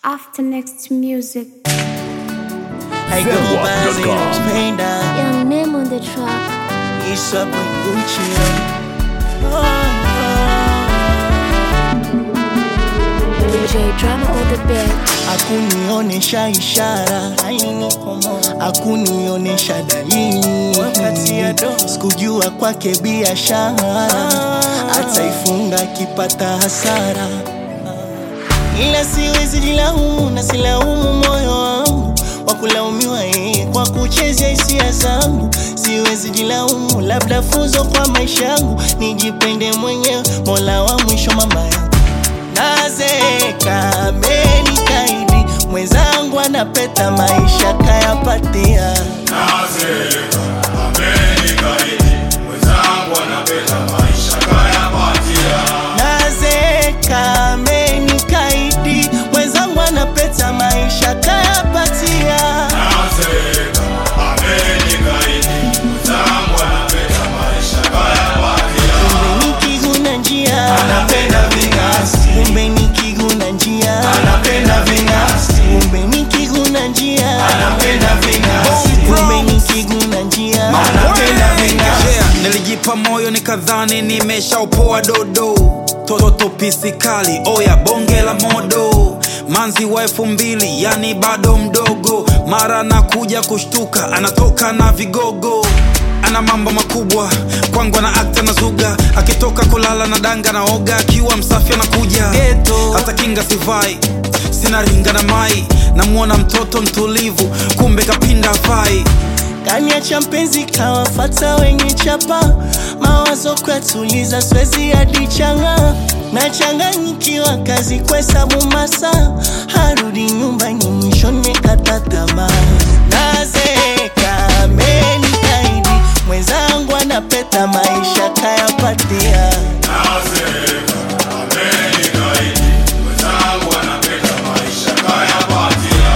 after next music. I go by the Zedwap.com. pain down. Young name on the track. It's up with Gucci. Oh, DJ drama on the beat. Hakunionesha ishara, hakunionesha dalili, sikujua kwake biashara, ataifunga akipata hasara, ila siwezi jilaumu na silaumu moyo wangu wa kulaumiwa yeye kwa kuchezea hisia zangu. Siwezi jilaumu, labda funzo kwa maisha yangu, nijipende mwenyewe, mola wa mwisho mama yangu nazeka amenikaidi mwenzangu anapeta maisha kayapatia Nazeka, amenikaidi, mwenzangu anapenda maisha kayapatia. nazeka amenikaidi mwenzangu anapeta maisha kayapatia Nazeka, amenikaidi, mwenzangu anapenda maisha kayapatia. kumbe nikiguna njia Anapenda ving'asi, kumbe nikiguna njia anapenda ving'asi, kumbe nikiguna njia anapenda ving'asi, kumbe nikiguna njia anapenda ving'asi. Yeah, nilijipa moyo nikadhani nimeshaupoa dodo toto pisi kali oya bonge la modo manzi wa elfu mbili yani bado mdogo mara anakuja kushtuka anatoka na vigogo ana mambo makubwa kwangu ana akta na zuga akitoka kulala na danga na oga akiwa msafi anakuja Ghetto. hata kinga sivai sina ringa na mai namwona mtoto mtulivu kumbe kapinda fai kaniacha mpenzi kawafata wenye chapa mawazo kwatuliza swezi hadi changa nachanganyikiwa kazi kwesabu masa harudi nyumbani mwishoni kata tamaa nazeka amenikaidi mwenzangu anapeta maisha kayapatia Nazeka, amenikaidi, mwenzangu anapenda maisha kayapatia.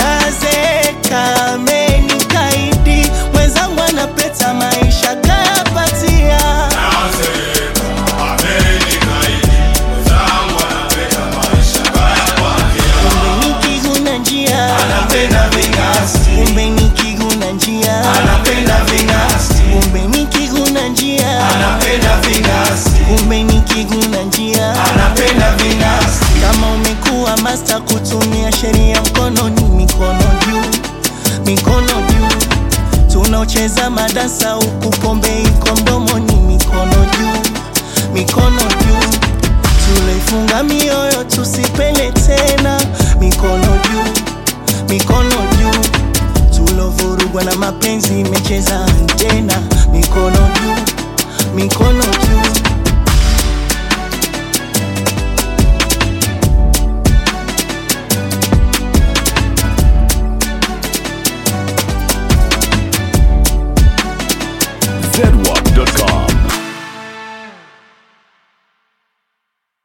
nazeka amenikaidi mwenzangu anapeta maisha kayapatia Nazeka, amenikaidi, mwenzangu anapenda maisha kayapatia. kumbe nikiguna njia Anapenda ving'asi, kumbe nikiguna njia anapenda ving'asi, kumbe nikiguna njia anapenda ving'asi, kumbe nikiguna njia anapenda ving'asi. kama umekuwa masta kutumia sheria mkononi mikono juu mikono juu tunaocheza madansa huku pombe iko mdomoni mikono juu mikono juu tulifunga mioyo tusipele tena mikono juu mikono juu tulovurugwa na mapenzi imecheza antena mikono juu mikono juu Zedwap.